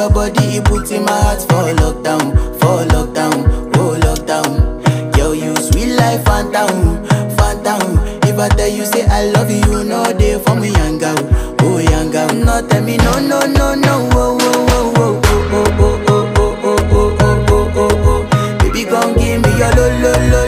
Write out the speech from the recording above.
your body, it puts in my heart for lockdown, for lockdown, oh lockdown. Girl, you sweet life, phantom, phantom. If I tell you say I love you, you know they for me, young girl, oh young girl. No tell me no, no, no, no, oh, oh, oh, oh, oh, oh, oh, oh, oh, oh, oh, oh, oh, oh. Baby, come give me your lo, lo, lo,